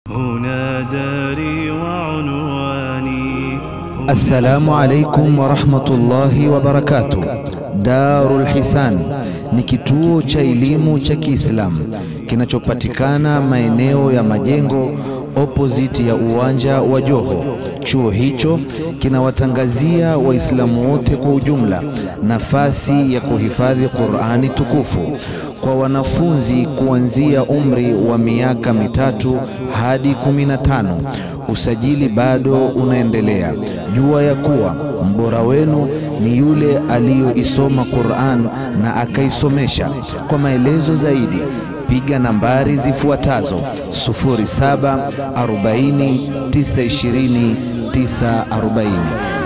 هنا داري وعنواني Assalamu alaikum warahmatullahi wabarakatuh. Darul Hisan ni kituo cha elimu cha Kiislamu kinachopatikana maeneo ya Majengo opposite ya uwanja wa Joho. Chuo hicho kinawatangazia Waislamu wote kwa ujumla nafasi ya kuhifadhi Qur'ani tukufu kwa wanafunzi kuanzia umri wa miaka mitatu hadi kumi na tano. Usajili bado unaendelea. Jua ya kuwa mbora wenu ni yule aliyoisoma Qur'an na akaisomesha. Kwa maelezo zaidi piga nambari zifuatazo 0740 920 940.